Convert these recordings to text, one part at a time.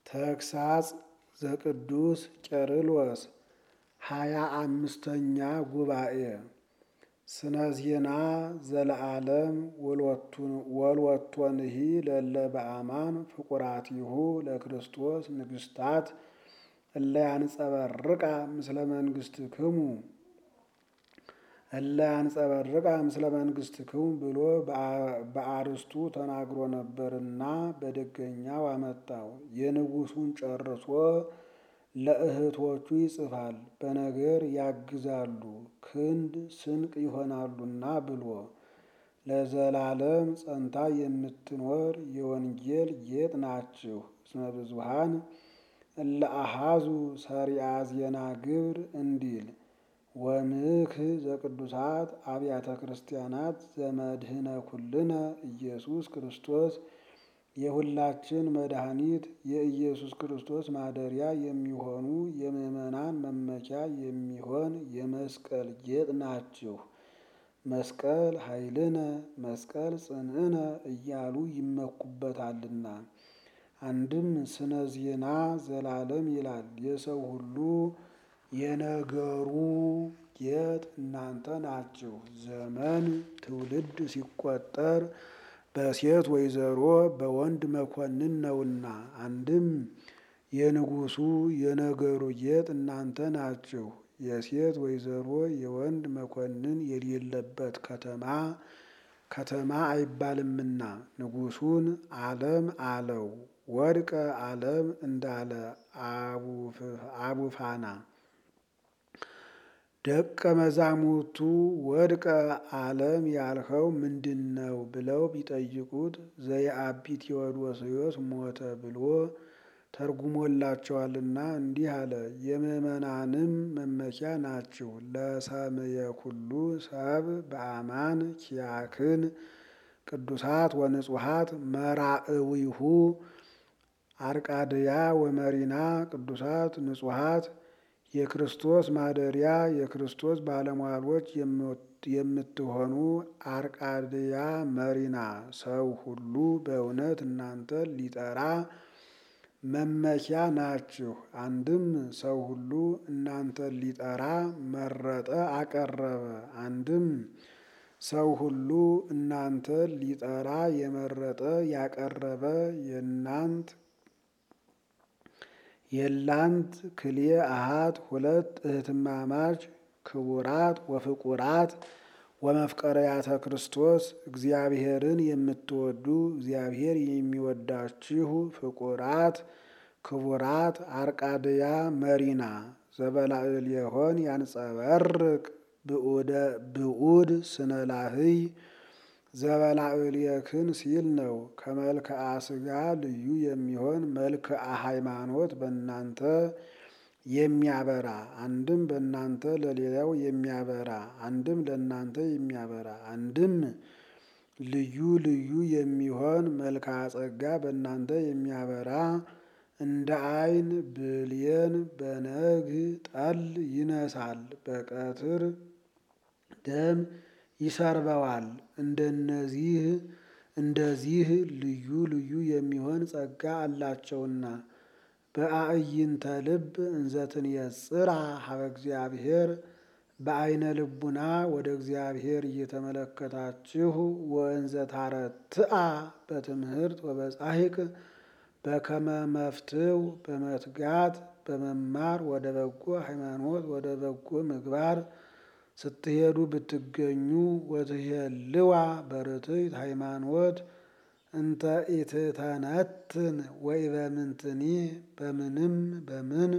ተግሳጽ ዘቅዱስ ቄርሎስ ሃያ አምስተኛ ጉባኤ ስነ ዜና ዘለዓለም ወልወቶንሂ ለለ በአማን ፍቁራቲሁ ለክርስቶስ ንግስታት እለ ያንጸበርቃ ምስለ መንግስትክሙ እለ ያንጸበርቃ ምስለ መንግስትክሙ ብሎ በአርስቱ ተናግሮ ነበርና በደገኛው አመጣው። የንጉሱን ጨርሶ ለእህቶቹ ይጽፋል፣ በነገር ያግዛሉ፣ ክንድ ስንቅ ይሆናሉና ብሎ ለዘላለም ጸንታ የምትኖር የወንጌል ጌጥ ናችሁ። እስመ ብዙኃን እለ አሃዙ ሰሪአ ዜና ግብር እንዲል ወምክህ ዘቅዱሳት አብያተ ክርስቲያናት ዘመድህነ ኩልነ ኢየሱስ ክርስቶስ የሁላችን መድኃኒት የኢየሱስ ክርስቶስ ማደሪያ የሚሆኑ የምዕመናን መመኪያ የሚሆን የመስቀል ጌጥ ናችሁ። መስቀል ኃይልነ መስቀል ጽንዕነ እያሉ ይመኩበታልና። አንድም ስነ ዜና ዘላለም ይላል። የሰው ሁሉ የነገሩ ጌጥ እናንተ ናችሁ። ዘመን ትውልድ ሲቆጠር በሴት ወይዘሮ በወንድ መኮንን ነውና። አንድም የንጉሱ የነገሩ ጌጥ እናንተ ናችሁ። የሴት ወይዘሮ የወንድ መኮንን የሌለበት ከተማ ከተማ አይባልምና ንጉሱን ዓለም አለው። ወድቀ ዓለም እንዳለ አቡፋና ደቀ መዛሙርቱ ወድቀ ዓለም ያልኸው ምንድን ነው ብለው ቢጠይቁት ዘየአቢ ቴዎዶስዮስ ሞተ ብሎ ተርጉሞላቸዋልና እንዲህ አለ። የምዕመናንም መመኪያ ናችሁ። ለሰምየ ኩሉ ሰብ በአማን ኪያክን ቅዱሳት ወንጹሃት መራእዊሁ አርቃድያ ወመሪና ቅዱሳት ንጹሃት የክርስቶስ ማደሪያ የክርስቶስ ባለሟሎች የምትሆኑ አርቃድያ መሪና ሰው ሁሉ በእውነት እናንተ ሊጠራ መመኪያ ናችሁ። አንድም ሰው ሁሉ እናንተን ሊጠራ መረጠ አቀረበ። አንድም ሰው ሁሉ እናንተን ሊጠራ የመረጠ ያቀረበ የናንት የላንት ክልኤ አሃት ሁለት እህትማማች ክቡራት ወፍቁራት ወመፍቀረያተ ክርስቶስ እግዚአብሔርን የምትወዱ እግዚአብሔር የሚወዳችሁ ፍቁራት ክቡራት አርቃድያ መሪና ዘበላዕል የሆን ያንጸበርቅ ብዑድ ስነላህይ ዘበላዕልየክን ሲል ነው። ከመልክዓ ሥጋ ልዩ የሚሆን መልክዓ ሃይማኖት በእናንተ የሚያበራ አንድም በእናንተ ለሌላው የሚያበራ አንድም ለእናንተ የሚያበራ አንድም ልዩ ልዩ የሚሆን መልክዓ ጸጋ በእናንተ የሚያበራ እንደ ዓይን ብሌን በነግህ ጠል ይነሳል፣ በቀትር ደም ይሰርበዋል። እንደነዚህ እንደዚህ ልዩ ልዩ የሚሆን ጸጋ አላቸውና በአዕይንተ ልብ እንዘትን የጽራ ሀበ እግዚአብሔር በአይነ ልቡና ወደ እግዚአብሔር እየተመለከታችሁ ወእንዘ ታረትአ በትምህርት ወበጻሂቅ በከመ መፍትው በመትጋት በመማር ወደ በጎ ሃይማኖት ወደ በጎ ምግባር ስትሄዱ ብትገኙ ወትሄልዋ በርትዕት ሃይማኖት እንተ ኢትተነትን ወይ በምንትኒ በምንም በምን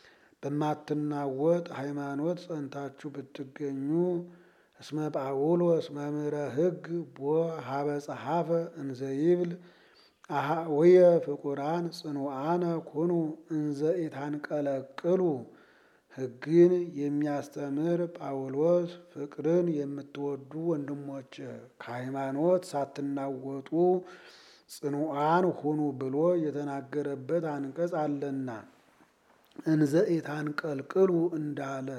በማትናወጥ ሃይማኖት ጸንታችሁ ብትገኙ እስመ ጳውሎስ መምህረ ሕግ ቦ ሀበ ጸሐፈ እንዘ ይብል አኀውየ ፍቁራን ጽኑዓነ ኩኑ እንዘ ኢታንቀለቅሉ ሕግን የሚያስተምር ጳውሎስ ፍቅርን የምትወዱ ወንድሞች ከሃይማኖት ሳትናወጡ ጽኑዓን ሁኑ ብሎ የተናገረበት አንቀጽ አለና እንዘ ኢታንቀልቅሉ እንዳለ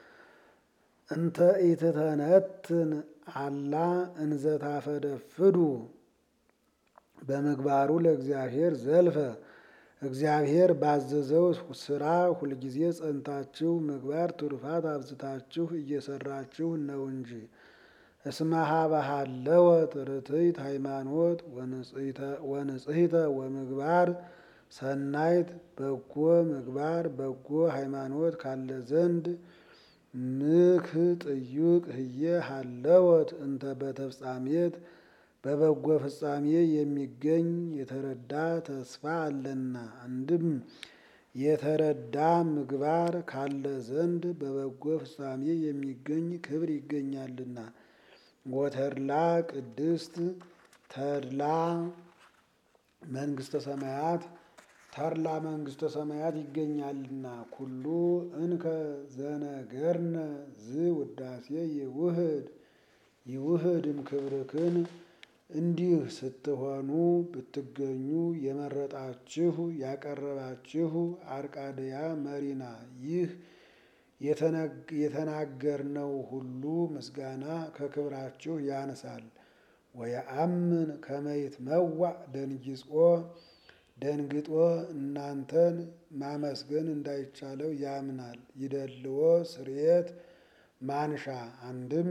እንተ ኢትተነትን አላ እንዘ ታፈደፍዱ በምግባሩ ለእግዚአብሔር ዘልፈ እግዚአብሔር ባዘዘው ስራ ሁልጊዜ ጸንታችሁ ምግባር ትሩፋት አብዝታችሁ እየሰራችሁ ነው እንጂ። እስመ ሀበሃለወ ርትዕት ሃይማኖት ወንጽሕተ ወምግባር ሰናይት በጎ ምግባር በጎ ሃይማኖት ካለ ዘንድ ምክ ጥዩቅ ህየ ሃለወት እንተ በተፍጻሜት በበጎ ፍጻሜ የሚገኝ የተረዳ ተስፋ አለና። አንድም የተረዳ ምግባር ካለ ዘንድ በበጎ ፍጻሜ የሚገኝ ክብር ይገኛልና። ወተድላ ቅድስት ተድላ መንግስተ ሰማያት ተድላ መንግስተ ሰማያት ይገኛልና። ኩሉ እንከ ዘነገርነ ዝ ውዳሴ ይውህድ ይውህድም ክብርክን እንዲህ ስትሆኑ ብትገኙ የመረጣችሁ ያቀረባችሁ አርቃድያ መሪና ይህ የተናገርነው ሁሉ ምስጋና ከክብራችሁ ያንሳል። ወየአምን ከመይት መዋዕ ደንጊጾ ደንግጦ እናንተን ማመስገን እንዳይቻለው ያምናል። ይደልዎ ስርየት ማንሻ አንድም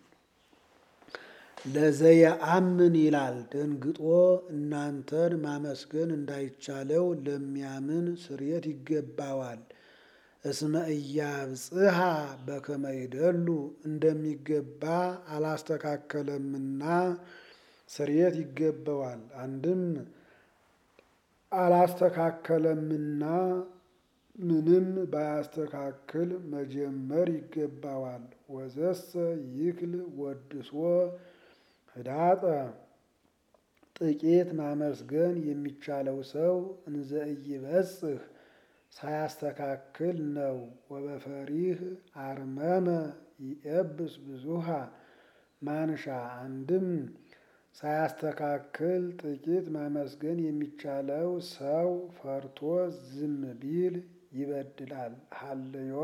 ለዘየአምን ይላል። ደንግጦ እናንተን ማመስገን እንዳይቻለው ለሚያምን ስርየት ይገባዋል። እስመ ኢያብጽሐ በከመ ይደሉ እንደሚገባ አላስተካከለምና ስርየት ይገባዋል። አንድም አላስተካከለምና ምንም ባያስተካክል መጀመር ይገባዋል። ወዘሰ ይክል ወድሶ ህዳጠ ጥቂት ማመስገን የሚቻለው ሰው እንዘ ኢይበጽሕ ሳያስተካክል ነው። ወበፈሪህ አርመመ ይኤብስ ብዙሃ ማንሻ አንድም ሳያስተካክል ጥቂት ማመስገን የሚቻለው ሰው ፈርቶ ዝም ቢል ይበድላል። ሀልዮ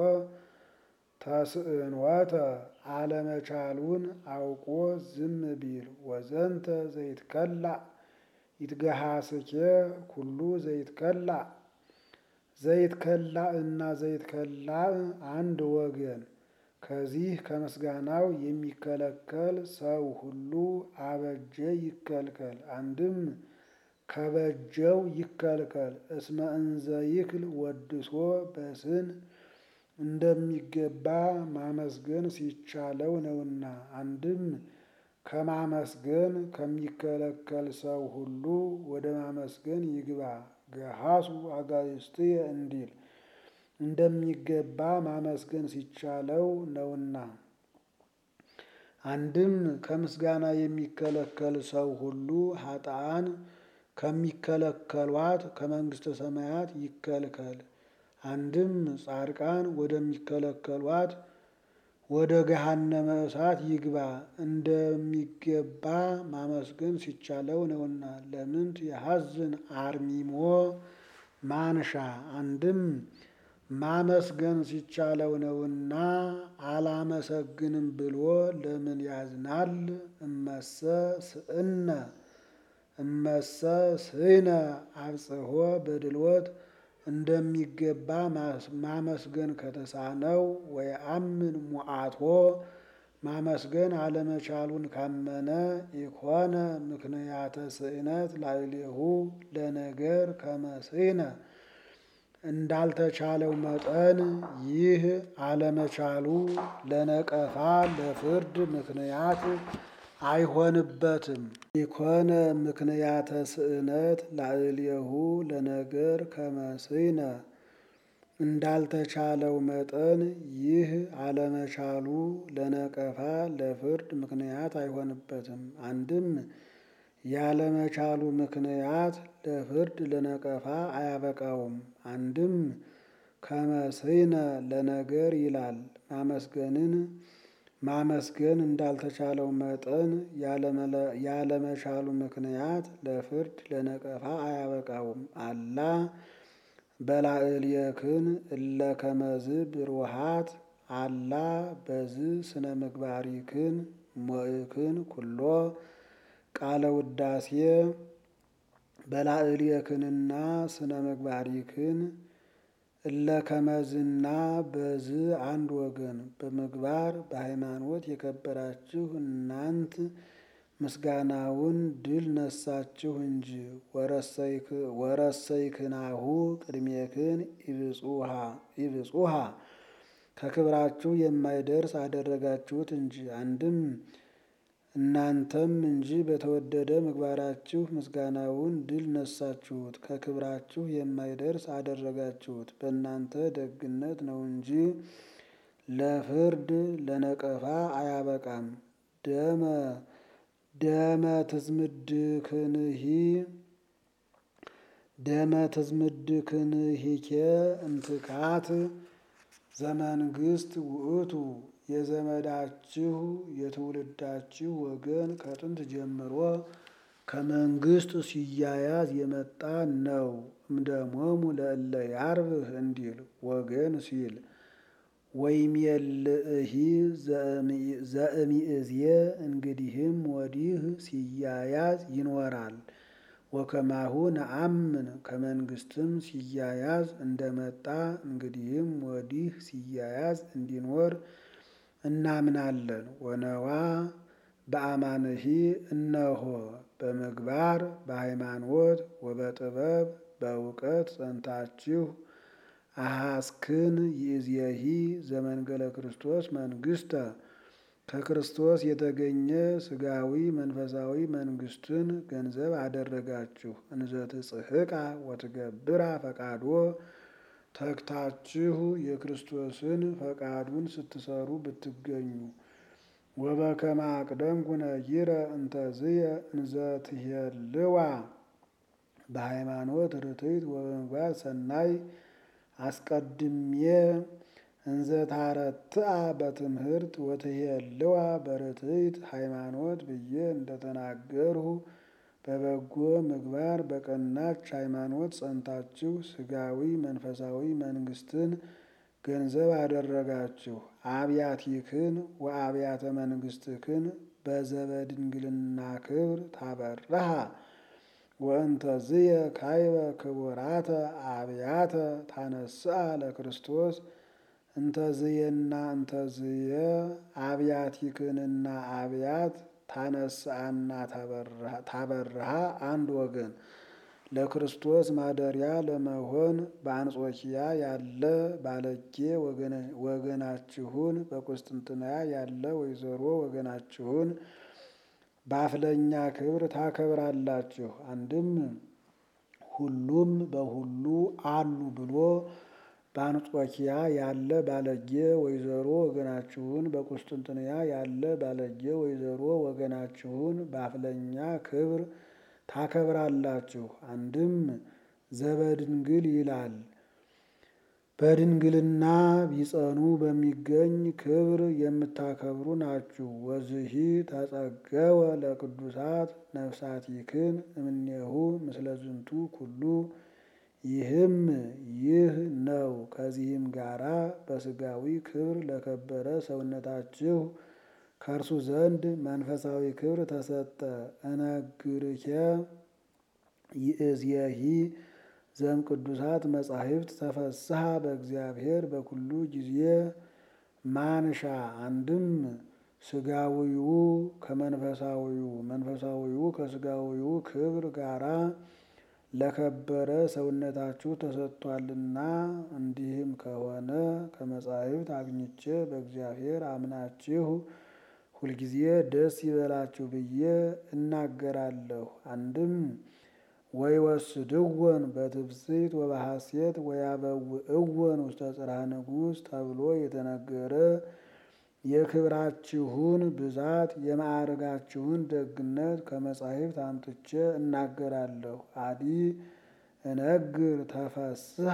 ተስእንወተ አለመቻሉን አውቆ ዝም ቢል ወዘንተ ዘይትከላእ ይትገሃስኬ ኩሉ ዘይትከላእ ዘይትከላእ እና ዘይትከላእ አንድ ወገን ከዚህ ከምስጋናው የሚከለከል ሰው ሁሉ አበጀ ይከልከል። አንድም ከበጀው ይከልከል። እስመ እንዘ ይክል ወድሶ በስን እንደሚገባ ማመስገን ሲቻለው ነውና። አንድም ከማመስገን ከሚከለከል ሰው ሁሉ ወደ ማመስገን ይግባ። ገሃሱ አጋዕዝትየ እንዲል እንደሚገባ ማመስገን ሲቻለው ነውና። አንድም ከምስጋና የሚከለከል ሰው ሁሉ ኃጥአን ከሚከለከሏት ከመንግሥተ ሰማያት ይከልከል። አንድም ጻድቃን ወደሚከለከሏት ወደ ገሃነመ እሳት ይግባ እንደሚገባ ማመስገን ሲቻለው ነውና። ለምንት የሐዝን አርሚሞ ማንሻ አንድም ማመስገን ሲቻለው ነውና አላመሰግንም ብሎ ለምን ያዝናል? እመሰ ስእነ እመሰ ስእነ አብጽሖ በድልወት እንደሚገባ ማመስገን ከተሳነው ወየአምን ሙዓቶ ማመስገን አለመቻሉን ካመነ ኢኮነ ምክንያተ ስእነት ላዕሌሁ ለነገር ከመ ስእነ እንዳልተቻለው መጠን ይህ አለመቻሉ ለነቀፋ ለፍርድ ምክንያት አይሆንበትም። ኢኮነ ምክንያተ ስእነት ላዕሌሁ ለነገር ከመ ስእነ እንዳልተቻለው መጠን ይህ አለመቻሉ ለነቀፋ ለፍርድ ምክንያት አይሆንበትም። አንድም ያለመቻሉ ምክንያት ለፍርድ ለነቀፋ አያበቃውም። አንድም ከመ ስእነ ለነገር ይላል። ማመስገንን ማመስገን እንዳልተቻለው መጠን ያለመቻሉ ምክንያት ለፍርድ ለነቀፋ አያበቃውም። አላ በላዕሌክን እለ ከመዝ ብሩሃት አላ በዝ ስነ ምግባሪክን ሞእክን ኩሎ ቃለ ውዳሴ በላዕሌክንና ስነ ምግባሪክን እለ ከመዝና በዝ አንድ ወገን በምግባር በሃይማኖት የከበራችሁ እናንት ምስጋናውን ድል ነሳችሁ እንጂ ወረሰይክናሁ ቅድሜክን ኢብጹሃ ከክብራችሁ የማይደርስ አደረጋችሁት እንጂ። አንድም እናንተም እንጂ በተወደደ ምግባራችሁ ምስጋናውን ድል ነሳችሁት፣ ከክብራችሁ የማይደርስ አደረጋችሁት። በእናንተ ደግነት ነው እንጂ ለፍርድ ለነቀፋ አያበቃም። ደመ ደመ ትዝምድክንሂ ደመ ትዝምድክንሂኬ እንትካት ዘመንግስት ውእቱ የዘመዳችሁ የትውልዳችሁ ወገን ከጥንት ጀምሮ ከመንግስት ሲያያዝ የመጣ ነው። እምደሞሙ ለእለ ያርብህ እንዲል ወገን ሲል ወይሜልእሂ ዘእሚእዝየ እንግዲህም ወዲህ ሲያያዝ ይኖራል። ወከማሁ ነአምን ከመንግስትም ሲያያዝ እንደመጣ እንግዲህም ወዲህ ሲያያዝ እንዲኖር እናምናለን። ወነዋ በአማንሂ እነሆ በምግባር በሃይማኖት ወበጥበብ በእውቀት ጸንታችሁ አሐስክን ይእዜሂ ዘመንገለ ክርስቶስ መንግስተ ከክርስቶስ የተገኘ ስጋዊ መንፈሳዊ መንግስትን ገንዘብ አደረጋችሁ። እንዘ ትጽሕቃ ወትገብራ ፈቃዶ ተግታችሁ የክርስቶስን ፈቃዱን ስትሰሩ ብትገኙ ወበከመ አቅደምኩ ነጊረ እንተዝየ እንዘ ትሄልዋ በሃይማኖት ርትዕት ወበምግባር ሰናይ አስቀድሜ እንዘ ታረትአ በትምህርት ወትሄልዋ በርትዕት ሃይማኖት ብዬ እንደተናገርሁ በበጎ ምግባር በቀናች ሃይማኖት ጸንታችሁ ስጋዊ መንፈሳዊ መንግስትን ገንዘብ አደረጋችሁ። አብያቲክን ወአብያተ መንግስትክን በዘበድንግልና ክብር ታበራሃ ወእንተዝየ ካይበ ክቡራተ አብያተ ታነስአ ለክርስቶስ እንተዝየና እንተዝየ አብያቲክንና አብያት ታነስአና ታበርሃ አንድ ወገን ለክርስቶስ ማደሪያ ለመሆን በአንጾኪያ ያለ ባለጌ ወገናችሁን በቁስጥንጥንያ ያለ ወይዘሮ ወገናችሁን በአፍለኛ ክብር ታከብራላችሁ። አንድም ሁሉም በሁሉ አሉ ብሎ በአንጾኪያ ያለ ባለጌ ወይዘሮ ወገናችሁን በቁስጥንጥንያ ያለ ባለጌ ወይዘሮ ወገናችሁን በአፍለኛ ክብር ታከብራላችሁ። አንድም ዘበድንግል ይላል። በድንግልና ቢጸኑ በሚገኝ ክብር የምታከብሩ ናችሁ። ወዝሂ ተጸገወ ለቅዱሳት ነፍሳቲክን እምኔሁ ምስለ ዝንቱ ኩሉ ይህም ይህ ነው። ከዚህም ጋራ በስጋዊ ክብር ለከበረ ሰውነታችሁ ከእርሱ ዘንድ መንፈሳዊ ክብር ተሰጠ። እነግርኬ ይእዜሂ ዘም ቅዱሳት መጻሕፍት ተፈስሐ በእግዚአብሔር በኩሉ ጊዜ ማንሻ አንድም ስጋዊው ከመንፈሳዊው መንፈሳዊው ከስጋዊው ክብር ጋራ ለከበረ ሰውነታችሁ ተሰጥቷልና። እንዲህም ከሆነ ከመጻሕፍት አግኝቼ በእግዚአብሔር አምናችሁ ሁልጊዜ ደስ ይበላችሁ ብዬ እናገራለሁ። አንድም ወይወስድወን በትፍስሕት ወበሐሴት ወያበውእወን ውስተ ጽርሐ ንጉሥ ተብሎ የተነገረ የክብራችሁን ብዛት የማዕረጋችሁን ደግነት ከመጻሕፍት አምጥቼ እናገራለሁ። አዲ እነግር ተፈስሐ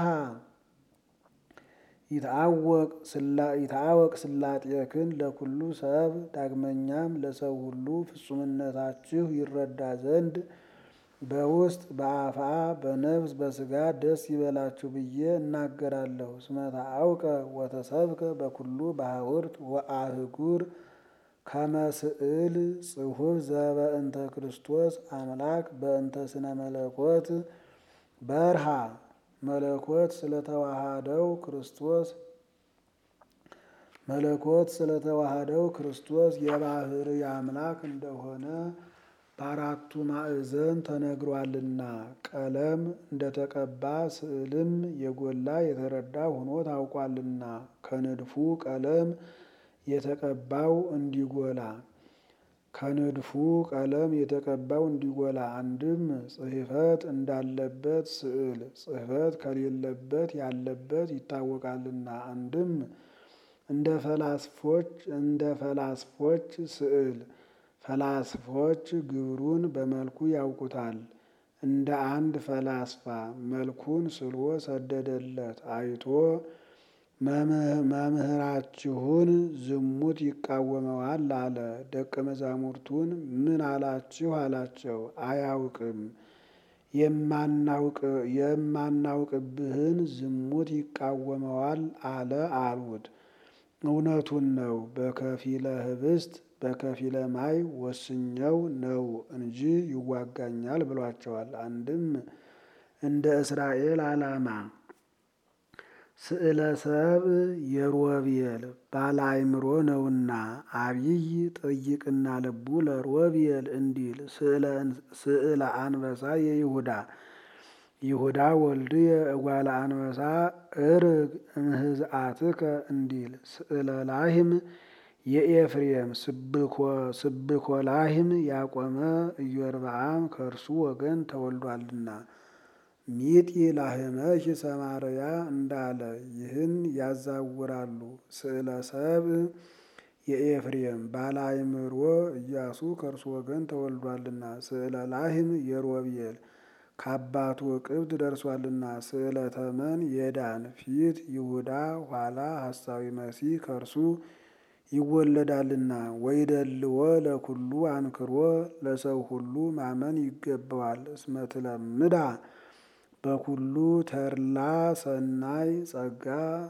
ይትአወቅ ስላጤክን ለኩሉ ሰብ ዳግመኛም ለሰው ሁሉ ፍጹምነታችሁ ይረዳ ዘንድ በውስጥ በአፋ በነፍስ በስጋ ደስ ይበላችሁ ብዬ እናገራለሁ። እስመ ተአውቀ ወተሰብከ በኩሉ በሐውርት ወአህጉር ከመስእል ጽሑፍ ዘበእንተ ክርስቶስ አምላክ በእንተ ስነ መለኮት በርሃ መለኮት ስለተዋሃደው ክርስቶስ መለኮት ስለተዋሃደው ክርስቶስ የባህርይ አምላክ እንደሆነ በአራቱ ማዕዘን ተነግሯልና ቀለም እንደተቀባ ስዕልም የጎላ የተረዳ ሆኖ ታውቋልና ከንድፉ ቀለም የተቀባው እንዲጎላ ከንድፉ ቀለም የተቀባው እንዲጎላ አንድም ጽሕፈት እንዳለበት ስዕል ጽሕፈት ከሌለበት ያለበት ይታወቃልና አንድም እንደ ፈላስፎች እንደ ፈላስፎች ስዕል ፈላስፎች ግብሩን በመልኩ ያውቁታል። እንደ አንድ ፈላስፋ መልኩን ስሎ ሰደደለት አይቶ መምህራችሁን ዝሙት ይቃወመዋል አለ። ደቀ መዛሙርቱን ምን አላችሁ አላቸው። አያውቅም የማናውቅብህን ዝሙት ይቃወመዋል አለ አሉት። እውነቱን ነው። በከፊለ ህብስት በከፊለ ማይ ወስኘው ነው እንጂ ይዋጋኛል ብሏቸዋል። አንድም እንደ እስራኤል ዓላማ ስዕለ ሰብእ የሮቤል ባለ አእምሮ ነውና አብይ ጠይቅና ልቡ ለሮቤል እንዲል ስዕለ አንበሳ የይሁዳ ይሁዳ ወልድየ እጓለ አንበሳ እርግ እምህዝአትከ እንዲል ስዕለ ላህም የኤፍሬም ስብኮ ላህም ያቆመ ኢዮርብዓም ከእርሱ ወገን ተወልዷልና ሚጢ ላህመኪ ሰማርያ እንዳለ ይህን ያዛውራሉ። ስዕለ ሰብእ የኤፍሬም ባለ አእምሮ ኢያሱ ከእርሱ ወገን ተወልዷልና ስዕለ ላህም የሮቤል ከአባቱ እቅብት ደርሷልና ስዕለ ተመን የዳን ፊት ይሁዳ ኋላ ሐሳዊ መሲህ ከእርሱ ይወለዳልና ወይደልዎ ለኩሉ አንክሮ ለሰው ሁሉ ማመን ይገባዋል። እስመ ትለምዳ በኩሉ ተድላ ሰናይ ጸጋ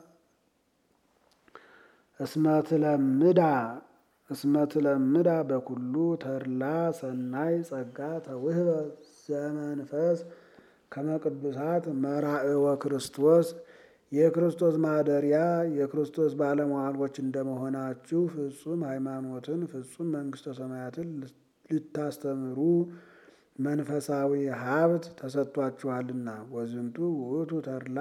እስመ ትለምዳ እስመ ትለምዳ በኩሉ ተድላ ሰናይ ጸጋ ተውህበ ዘመንፈስ ከመ ቅዱሳት መራእወ ክርስቶስ የክርስቶስ ማደሪያ የክርስቶስ ባለሟሎች እንደመሆናችሁ ፍጹም ሃይማኖትን ፍጹም መንግሥተ ሰማያትን ልታስተምሩ መንፈሳዊ ሀብት ተሰጥቷችኋልና። ወዝንቱ ውእቱ ተድላ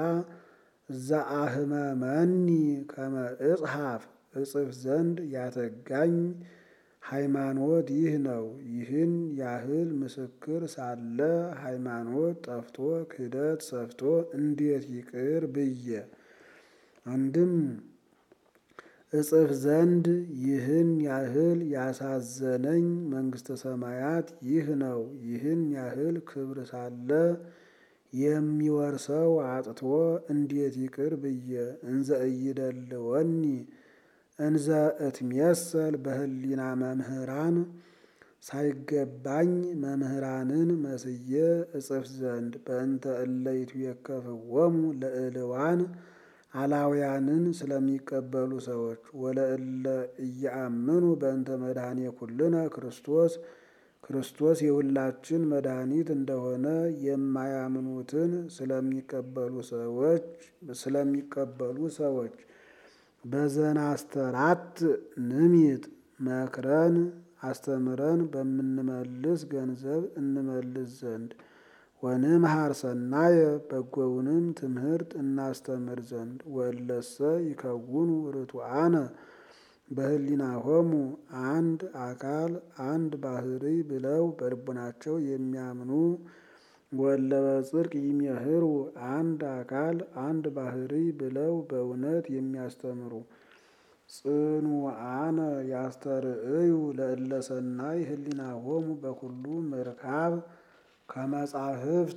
ዘአህመመኒ ከመ እጽሐፍ እጽፍ ዘንድ ያተጋኝ ሃይማኖት ይህ ነው። ይህን ያህል ምስክር ሳለ ሃይማኖት ጠፍቶ ክህደት ሰፍቶ እንዴት ይቅር ብዬ አንድም እጽፍ ዘንድ ይህን ያህል ያሳዘነኝ መንግሥተ ሰማያት ይህ ነው። ይህን ያህል ክብር ሳለ የሚወርሰው አጥቶ እንዴት ይቅር ብዬ እንዘ እይደልወኒ እንዘ እትሜሰል በህሊና መምህራን ሳይገባኝ መምህራንን መስዬ እጽፍ ዘንድ በእንተ እለ ይትዌከፍዎሙ ለእልዋን አላውያንን ስለሚቀበሉ ሰዎች ወለእለ እያአምኑ በእንተ መድኃኔ ኩልነ ክርስቶስ ክርስቶስ የሁላችን መድኃኒት እንደሆነ የማያምኑትን ስለሚቀበሉ ሰዎች ስለሚቀበሉ ሰዎች በዘናስተራት ንሚጥ መክረን አስተምረን በምንመልስ ገንዘብ እንመልስ ዘንድ ወንምሃር ሰናየ በጎውንም ትምህርት እናስተምር ዘንድ ወለሰ ይከውኑ ርቱዓነ በህሊናሆሙ አንድ አካል አንድ ባህሪ ብለው በልቡናቸው የሚያምኑ ወለ በጽድቅ ይሜህሩ አንድ አካል አንድ ባህሪ ብለው በእውነት የሚያስተምሩ ጽኑዓነ ያስተርእዩ ለእለ ሰናይ ህሊናሆሙ በኩሉ ምርካብ ከመጻሕፍት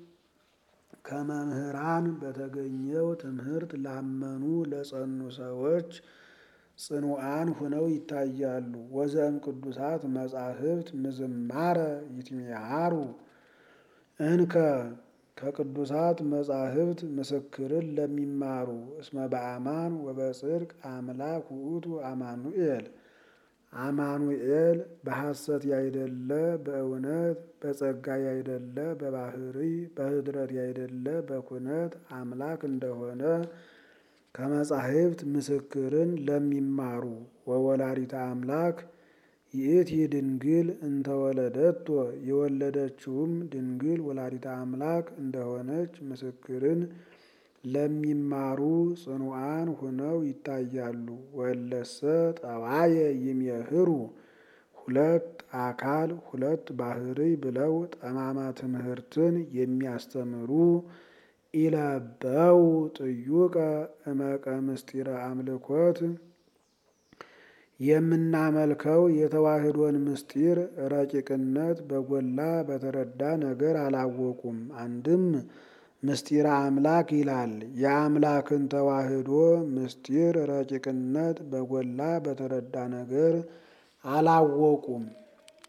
ከመምህራን በተገኘው ትምህርት ላመኑ ለጸኑ ሰዎች ጽኑዓን ሁነው ይታያሉ። ወዘእም ቅዱሳት መጻሕፍት ምዝማረ ይትሜሃሩ እንከ ከቅዱሳት መጻሕፍት ምስክርን ለሚማሩ እስመ በአማን ወበጽድቅ አምላክ ውእቱ አማኑኤል አማኑኤል በሐሰት ያይደለ በእውነት በጸጋ ያይደለ በባህሪ በህድረት ያይደለ በኩነት አምላክ እንደሆነ ከመጻሕፍት ምስክርን ለሚማሩ ወወላዲተ አምላክ ይእቲ ድንግል እንተወለደቶ የወለደችውም ድንግል ወላዲተ አምላክ እንደሆነች ምስክርን ለሚማሩ ጽኑዓን ሆነው ይታያሉ። ወለሰ ጠባየ ይሜህሩ ሁለት አካል ሁለት ባህሪ ብለው ጠማማ ትምህርትን የሚያስተምሩ ኢለበው ጥዩቀ እመቀ ምስጢረ አምልኮት የምናመልከው የተዋህዶን ምስጢር ረቂቅነት በጎላ በተረዳ ነገር አላወቁም። አንድም ምስጢረ አምላክ ይላል። የአምላክን ተዋህዶ ምስጢር ረቂቅነት በጎላ በተረዳ ነገር አላወቁም።